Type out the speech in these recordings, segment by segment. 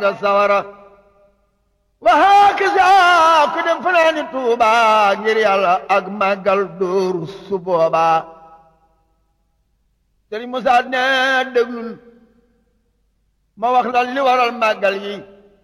nga sawara wa hakaza ku dem fanaani tuuba ngir yàlla ak màggal dóoru su booba sëriñ Musaa ne déglul ma wax la li waral màggal yi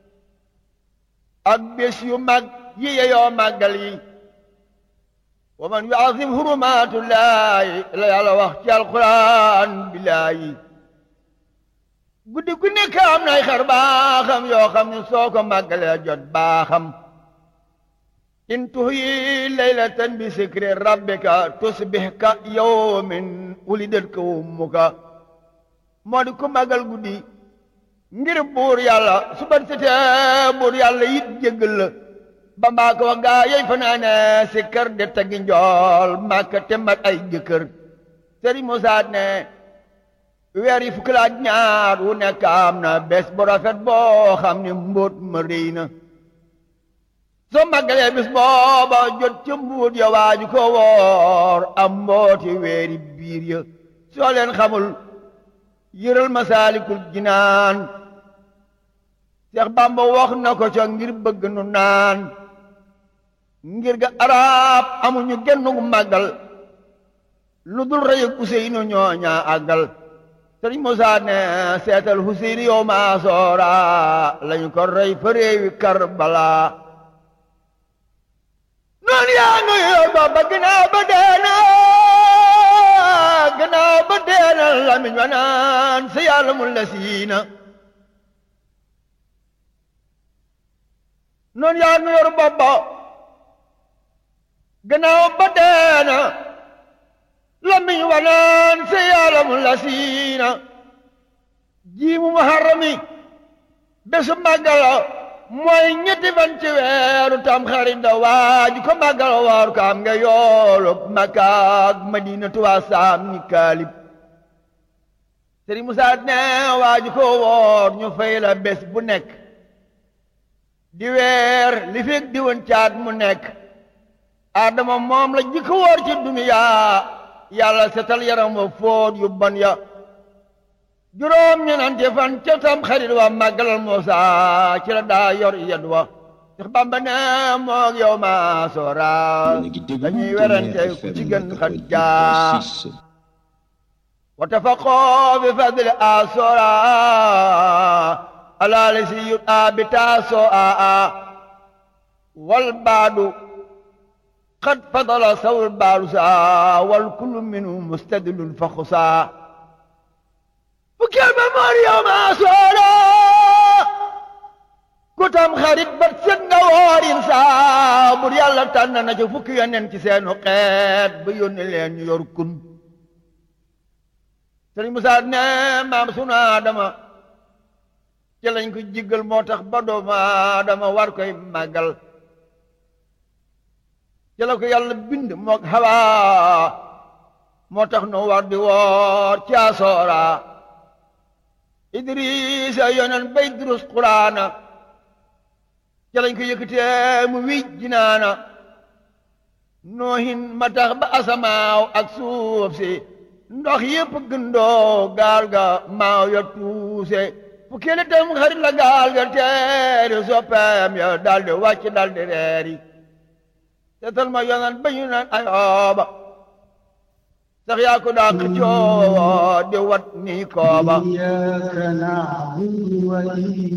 ak bés yu mag yi yeyoo màggal yi wa man yuazim hurumatullahi la yàlla wax ci alquran billaahi guddi gu nekk am nay xar baaxam yoo xam ne soo ko màggalee jot baaxam in tuhyi laylatan bi sikri rabbika tusbih ka yawmin wulidat ka ummuka moo di ku màggal guddi ngir buur yàlla su bat setee buur yàlla yit jéggal la ba mbaa ko wax gaa yey fanaane si kër de tagi njool màkka te mat ay jëkkër sëriñ Musaa ne weer yi fukki laaj ñaar wu nekk am na bés bu rafet boo xam ne mbóot ma rëy na soo màggalee bis booba jot ca mbuut ya waaju ko woor am mbooti weeri biir ya soo leen xamul yëral masaalikul jinaan Seex Bàmba wax na ko ca ngir bëgg nu naan ngir ga arab amuñu gennu màggal lu dul rëyug Useynu ñooña àggal Sëriñ Musaa ne seetal Huseynu yow maa soora lañu ko rey fa réewi Karbala noonu yaa ngi yow ba ginnaaw ba deena ginnaaw ba deena lamiñ wa naan sa yàlla mun la siina noonu yaa ngi yor boppa ginnaaw ba deena lamiñ wa naan sa yàlla mun la siina jiimu muharrami bésu màggala mooy ñetti fan ci weeru tam xarit da waaju ko màggal waaru ko am nga yoolu Makka ak Madina tuwaa saam ni kaalib Sëriñ Musaa ne waaju ko woor ñu fay la bés bu nekk di weer li fekk di woon caat mu nekk Adama moom la jikko woor ci duniyaa yàlla setal yaram wa fóot yu bon ya juróom ñenante fan ca tam xarit wa màggalal Muusa ci la daa yor yed wa Seex Bàmba ne moog yow ma soora dañuy werante ku ci gën xat jaa wa tafaqoo bi fadli a soora alaali si yut a bi taasoo a a wal baadu qad fadala sawul baadu saa wal kullu minhu mustadilun fa xusaa fukkeel ba moor yow maa soora ku tam xarit bat set nga woorin saa bur yàlla tànn na ca fukki yonent ci seenu xeet ba yónni leen ñu yor kun sëriñ Musaa ne maam sunu Aadama ci lañ ko jiggal moo tax ba doomu Aadama war koy màggal ci la ko yàlla bind moog Hawa moo tax nu war di woor ci asoora idrisa yonen bay durus quraana ca lañ ko yëkkatee mu wij jinaana noohin ma tax ba asamaaw ak suuf si ndox yépp gëndoo gaal ga maaw ya tuuse fu kele tam xarit la gaal ga teeri soppeem ya daldi wàcc daldi reeri seetal ma yonen ba ñu naan ayooba sax yaa ko daa xëccoo di wat nii kooba إياك نعبد وإياك